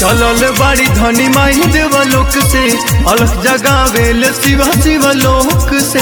चलल बाड़ी धनी माही देवलोक से अलख जगावेल शिवा शिवलोक से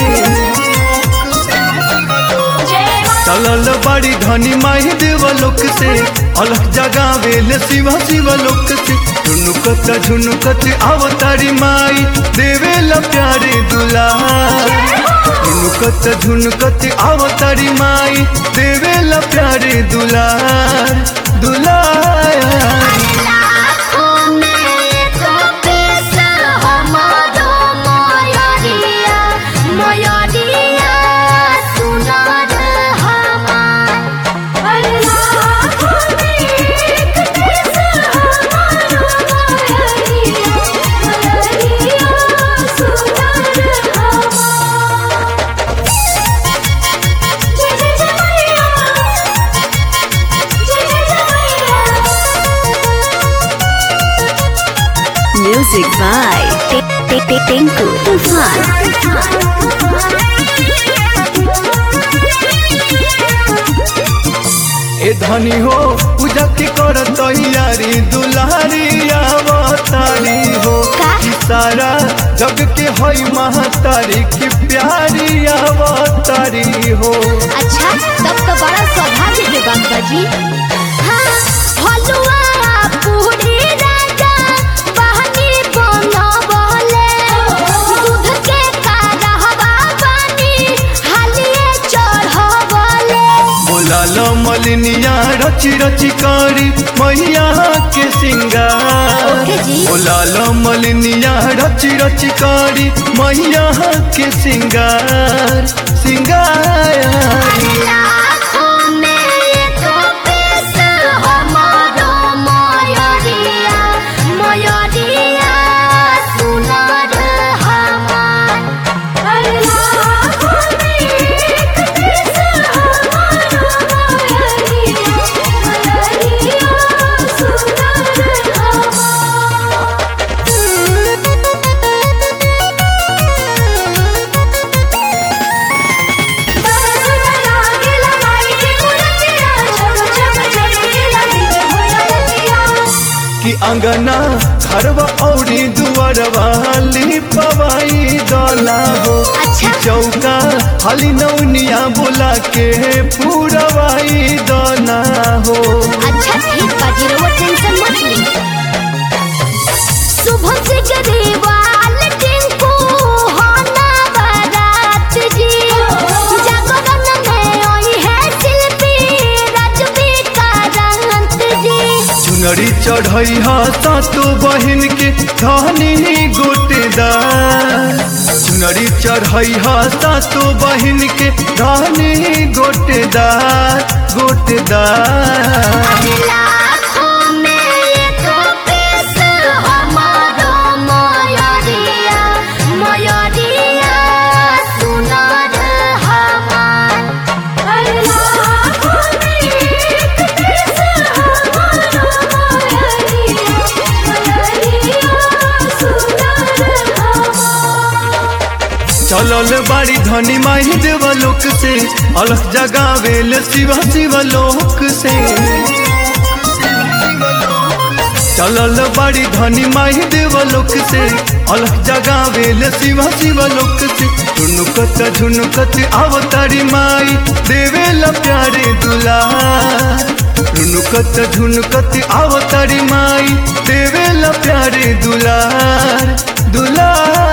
चलल बाड़ी धनी माही देवलोक से अलख जगावेल शिवा शिवलोक से झुनुकत झुनुकत अवतारी माई देवेल प्यारे दुलार झुनुकत झुनुकत अवतारी माई देवेल प्यारे दुलार दुलार लाखों में एक पैसा हमारो मयूरिया मयूरिया सुनार हमार लाखों में एक पैसा हमारो मयूरिया मयूरिया सुनार हमार जय जय जय मैया जय जय जय मैया Music by Tinku Tufan. ए धनी हो पूजा के कर तैयारी दुलारी अवतारी हो का? ई सारा जग के हई महतारी की प्यारी अवतारी हो अच्छा तब तो बड़ा सौभाग्य के बात बा जी हाँ, हलुआ पूरी राजा बहनी बनवले दूध के कारहवा बनी हालिए चढ़वले बोला लो मलिनिया रची रची करी मैया के सिंगार ओके जी। बोला लो मलिनिया रची रची करी मैया के सिंगार सिंगार लाखों में एक पैसा हमारो मयूरिया मयूरिया सुनार हमार लाखों में एक पैसा हमारो मयूरिया मयूरिया सुनार हमार कि अंगना घरवा औरी दुआरवा लिपवाई दला हो अच्छा। कि चौका हाली नौनिया बुला के पूरवाई दना हो अच्छा ठीक बा जीरो टेंशन मत ली शुभ से गरीबाल टिंकू होना बारात जी जागरण में आई है शिल्पी राजवी का रंगत जी चुनरी चढ़ई हा सातो बहिन के धनी गोटेदार चुनरी चढ़ई हा सातो बहिन के धनी गोटेदार गोटेदार लाखों में एक पैसा हमारो मयूरिया मयूरिया सुनार हमार लाखों में एक पैसा हमारो मयूरिया मयूरिया सुनार हमार चलल बाड़ी धनी माही देवलोक से अलख जगावेल शिवा शिवलोक से चलल बाड़ी धनी माही देवलोक से अलख जगावेल शिवा शिवलोक से झुनुकत झुनुकत अवतारी माई देवेल प्यारे दुलार झुनुकत झुनुकत अवतारी माई देवेल प्यारे दुलार दुलार